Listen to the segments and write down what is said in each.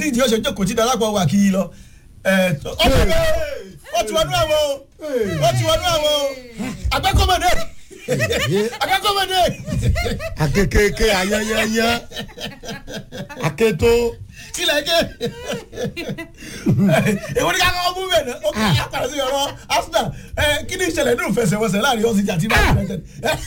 ìdí ọ̀sẹ̀ jókòó tí darapọ̀ wà kí i lọ. ẹ ó ti wọnú ó ti wọnú àwọn o ó ti wọnú àwọn o agbẹ́kọ̀mọdé agbẹ́kọ̀mọdé. akekeke ayẹyẹyẹ aketo kílẹ̀ ké èwo ni ká kọ́ mú bẹ̀ náà ó kí á padà sí ọ̀rọ̀ arsenal ẹ kí ni ìṣẹ̀lẹ̀ nínú fẹsẹ̀wọnsẹ̀ láàrin ọ̀sìn àti man united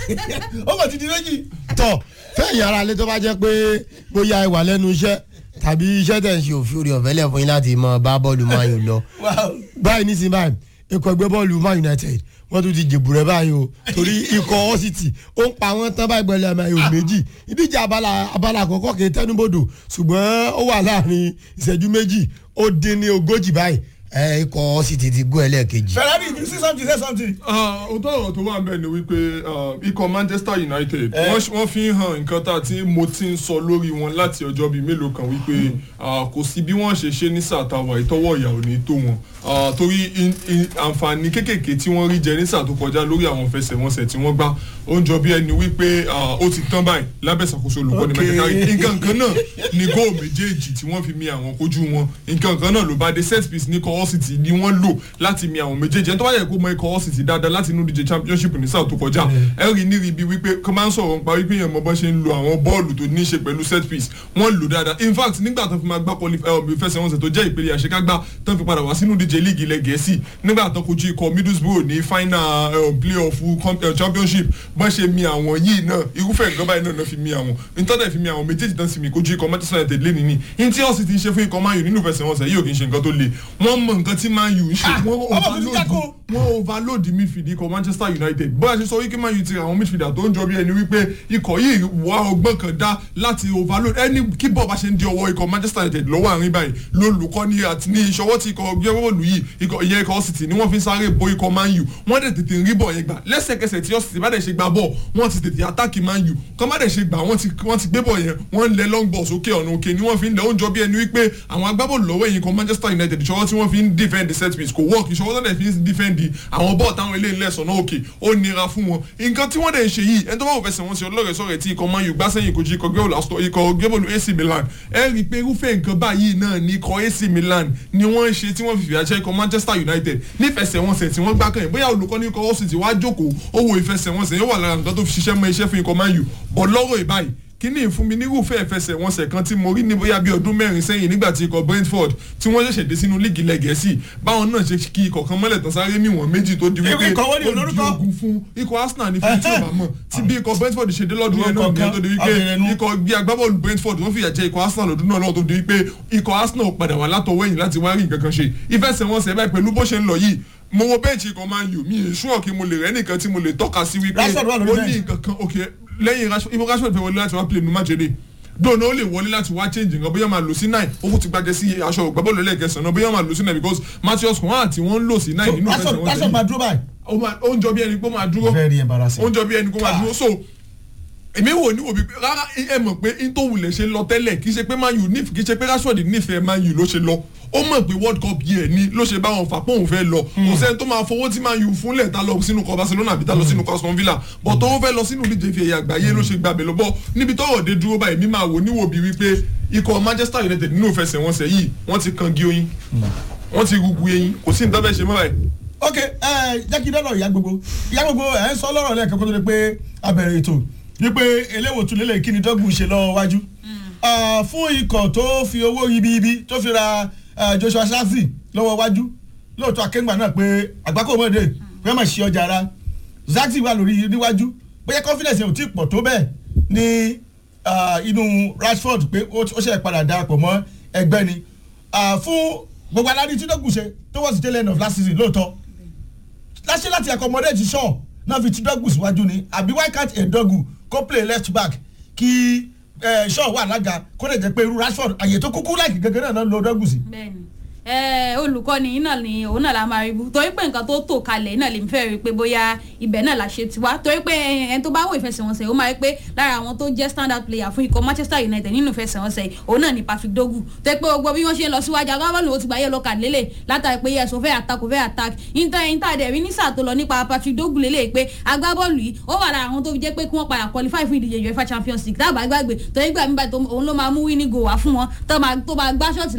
ó kò ti di méjì. tọ fẹ̀yìn ara lé tó bá jẹ́ pé bóyá ẹ wà lẹ́nu iṣẹ́ tàbí iṣẹ́ tẹ̀ ń ṣe òfin orí ọ̀fẹ́ lẹ̀ fún yín láti mọ bá bọ́ọ̀lù man u lọ Wow. báyìí nísìnyí báyìí ikọ̀ ẹgbẹ́ bọ́ọ̀lù man united wọ́n tún ti jèbù rẹ̀ báyìí o torí ikọ̀ ọ́sìtì ó ń pa wọ́n tán báyìí pẹ̀lú ẹ̀mọ ẹ̀yọ̀ méjì ìdíje abala abala àkọ́kọ́ kì í tẹnubodò ṣùgbọ́n ó wà láàrin ìṣẹ́jú méjì ó dín ní ogójì báyìí ẹ̀ ikọ̀ ọ́sìtì ti gún ẹlẹ́ẹ̀kejì. ferrari if you see something say something. òótọ́ ọ̀rọ̀ tó wà ń bẹ̀ ni wípé ah, ikọ̀ manchester united wọ́n ṣ- wọ́n fi ń hàn nǹkan tá a ti mo ti ń sọ lórí wọn láti ọjọ́ bíi mélòó kan wípé ah, kò sí bí wọ́n ṣe ṣe ní sàtàwà ìtọ́wọ́ ìyà ò ní tó wọn Ah, torí in- in- àǹfààní kéékèèké tí wọ́n rí jẹ ní sàtó kọjá lórí àwọn fẹsẹ̀wọnsẹ̀ tí wọ́n gbá ó ń jọ bí ẹni wípé ah, ó ti tán báyìí lábẹ́ ìṣàkóso olùkọ́ni Okay. Michael Carrick nǹkan kan náà ni góò méjèèjì tí wọ́n fi mi àwọn kojú wọn nǹkan kan náà ló bá dé set piece ní kọ́ ọ́sìtì ni wọ́n lò láti mi àwọn méjèèjì ẹni tó bá yẹ kó mọ ikọ̀ ọ́sìtì dáadáa láti inú díje championship ní sáà tó kọjá ẹ rí ní ríbi wípé kọ́ máa ń sọ̀rọ̀ nípa wípé yẹn mọ bọ́ ṣe ń lo àwọn bọ́ọ̀lù tó ní í ṣe pẹ̀lú set piece wọ́n lò dáadáa in fact nígbà tó fi máa gbá quali- eh, ìfẹsẹ̀wọnsẹ̀ tó jẹ́ ìpele àṣekágbá tó fi padà wá sínú díje league ilẹ̀ gẹ̀ẹ́sì nígbà tó kojú ikọ̀ middlesbrough ní final eh, playoff com- eh, championship bọ́n ṣe mi àwọn yìí náà irúfẹ́ nǹkan báyìí náà náà fi mi àwọn nítorí fi mi àwọn méjèèjì tán sì mi kojú ikọ̀ manchester united lé nìní ní tí ọ̀sìn ti ń ṣe fún ikọ̀ man u nínú ìfẹsẹ̀wọnsẹ̀ yìí ò kì í ṣe nǹkan tó le wọ́n mọ nǹkan tí man u ń ṣe Ah, wọ́n ọmọ mi ti overload jákò. wọ́n overload midfield ikọ̀ manchester united bóyá ṣe sọ wípé man u ti ra àwọn midfielder tó ń jọ bí ẹni wípé ikọ̀ yìí wà ọgbọ́n kan dá láti overload ẹni kí bọ́ọ̀ bá ṣe ń di ọwọ́ ikọ̀ manchester united lọ́wọ́ àárín báyìí lólùkọ́ ní àti ní ìṣọwọ́ tí ikọ̀ gbẹ́wọ́lù yìí ikọ̀ ìyẹn ikọ̀ city ni wọ́n fi ń sáré bo ikọ̀ man u wọ́n dẹ̀ tètè rí bọ̀ yẹn gbà lẹ́sẹ̀kẹsẹ̀ tí city bá dẹ̀ ṣe gbà bọ̀ wọ́n ti tètè attack man u kọ́ má dẹ̀ ṣe gbà wọ́n ti wọ́n ti gbé bọ̀ yẹn wọ́n ń lẹ long ball sókè ọ̀nà òkè ni wọ́n fi ń lẹ oúnjẹ bí ẹni wípé àwọn agbábọ́ọ̀lù lọ́wọ́ ẹ̀yìn kan manchester united ìṣọwọ́ tí wọ́n fi ń defend the set piece kò work ìṣọwọ́ tó dẹ̀ fi ń defend àwọn bọ́ọ̀ táwọn ilé ńlẹ̀ sọ̀nà òkè ó nira fún wọn nǹkan tí wọ́n dẹ̀ ń ṣe yìí ẹni tó bá wò fẹsẹ̀ wọn sí ọlọ́rẹ̀ sọ̀rẹ̀ tí ikọ̀ man u gbá sẹ́yìn kojú ikọ̀ gbẹ́wò lásìkò ikọ̀ gbẹ́wòlù ac milan ẹ rí i pé irúfẹ́ nǹkan báyìí náà ni ikọ̀ ac milan ni wọ́n ń ṣe tí wọ́n fi fìyà jẹ ikọ̀ manchester united nífẹsẹ̀wọnsẹ̀ tí wọ́n gbá kàn yín bóyá olùkọ́ ní ikọ̀ ọ̀sìn tí wàá jókòó ó wo ìfẹsẹ̀wọnsẹ̀ yóò wà lára nǹkan tó fi ṣiṣẹ́ mọ́ iṣẹ́ fún ikọ̀ man u bọ̀ lọ́rọ̀ ìbáyìí kíní ìfún mi nírúfẹ́ ìfẹsẹ̀wọnsẹ̀ kan tí mo rí ní bóyá bíi ọdún mẹ́rin sẹ́yìn nígbà tí ikọ̀ brentford tí wọ́n ṣẹ̀ṣẹ̀ dé sínú líìgì ilẹ̀ gẹ̀ẹ́sì báwọn náà ṣe kí ikọ̀ kan mọ́lẹ̀ tán sáré níwọ̀n méjì tó di wípé Ikọ̀ wo ni ó di olórúkọ? ogun fún ikọ̀ arsenal ní fífi tí ó bá mọ̀ tí bí ikọ̀ brentford ṣe dé lọ́dún yẹn náà Orúkọ nìyẹn tó di wípé kan, abẹ̀rẹ̀nu. ikọ̀ bí agbábọ́ọ̀lù brentford wọ́n fìyà jẹ ikọ̀ arsenal lọ́dún náà náà tó di wípé ikọ̀ arsenal padà wà látọwọ́ ẹ̀yìn láti wá rí nǹkan kan ṣe ìfẹsẹ̀wọnsẹ̀ báyìí pẹ̀lú bó ṣe ń lọ yìí mo wo bẹ́ẹ̀chì ikọ̀ man u mi ì ṣúọ̀ kí mo lè rẹ́ nìkan tí mo lè tọ́ka sí wípé Rashford wà lórí ó bench. ní nǹkan kan ok lẹ́yìn Rashford ibo Rashford fẹ́ wọlé láti wá play nu májèlé dóònà ó lè wọlé láti wá change nǹkan bóyá máa lò sí nine ó kún ti gbàjẹ́ sí aṣọ ògbábọ́ọ̀lù lẹ́ẹ̀kẹsàn náà bóyá máa lò sí nine because Matheus Cunha àti wọ́n ń lò sí nine nínú Rashford ìfẹsẹ̀wọnsẹ̀ Rashford máa dúró báyìí. ó máa- ó ń jọ bí ẹni pé ó máa dúró very embarrassing. ó ń jọ bí ẹni pé ó máa dúró so èmi wò ní òbí rárá ẹ mọ̀ pé n tó wulẹ̀ ṣe lọ tẹ́lẹ̀ kì í ṣe pé man u nífẹ̀ẹ́ kì í ṣe pé Rashford nífẹ̀ẹ́ man u ló ṣe lọ ó mọ̀ pé world cup yìí ẹ̀ ní ló ṣe bá wọn fà pé òun fẹ́ lọ kò sẹ́ni tó máa fowó tí man u fúnlẹ̀ ta lọ sínú kọ Barcelona àbí ta lọ sínú Aston Villa bọ̀ tó ń fẹ́ lọ sínú díje fi ẹ̀yà àgbáyé ló ṣe gbàgbé lọ bọ̀ níbi tọ́rọ̀ dé dúró báyìí mi máa wò níwò bí wípé ikọ̀ Manchester United nínú ìfẹsẹ̀wọnsẹ̀ yìí wọ́n ti kan gí oyin wọ́n ti rugu eyín kò sí nǹkan fẹ́ ṣe mọ́ báyìí ok ẹ jẹ́ kí dọ́dọ̀ ìyá gbogbo ìyá gbogbo ẹ̀ ń sọ lọ́rọ̀ lẹ́ẹ̀kan kó tó di pé abẹ̀rẹ̀ ètò wípé eléwò tún lélẹ̀ kí ni dọ́gùn ṣe lọ́wọ́ wájú Ah, fún ikọ̀ tó fi owó ibi-ibi tó fi ra ah, Joshua Zirkzee lọ́wọ́ wájú lóòótọ́ akéǹgbà náà pé àgbákò mọ́dé pé má ṣe ọjà ara Zirkzee wà lórí níwájú bóyá confidence yẹn ò tí ì pọ̀ tó bẹ́ẹ̀ ní ah, inú Rashford pé ó ó ṣe padà darapọ̀ mọ́ ẹgbẹ́ ni Ah, fún gbogbo aláàdí tí dọ́gùn ṣe towards the tail end of last season lóòótọ́ láṣẹ láti accommodate shaw náà fi ti dọ́gù síwájú ni àbí why can't a dọ́gù kó play left back kí eh, shaw wà lága kó lè jẹ́ pé irú Rashford àyè tó kúkú láìkí gẹ́gẹ́ náà ló lo dọ́gù sí. bẹ́ẹ̀ni ẹ olùkọ́ni náà ni òun náà la máa rí bú torí pé nǹkan tó tò kalẹ̀ náà lè fẹ́ rí pé bóyá ibẹ̀ náà la ṣe tiwa torí pé ẹni tó bá wò ìfẹsẹ̀wọnsẹ̀ ó máa rí pé lára àwọn tó jẹ́ standard player fún ikọ̀ Manchester United nínú ìfẹsẹ̀wọnsẹ̀ yìí òun náà ni Patrick Dogu torí pé gbogbo bí wọ́n ṣe ń lọ síwájú agbábọ́ọ̀lù ó ti gba yellow card lélẹ̀ látàrí pé yẹ̀sọ̀ fẹ́ attack fẹ́ attack inter inter dẹ̀ rí ní sáà tó lọ nípa Patrick Dogu lélẹ̀ pé agbábọ́ọ̀lù yìí ó wà lára àwọn tó fi jẹ́ pé kí wọ́n padà qualify fún ìdíje UEFA Champions League tábà gbàgbé torí gbà mí báyìí tó- òun ló máa mú winning goal wá fún wọn tó máa tó máa gbá ṣọ́ọ̀tì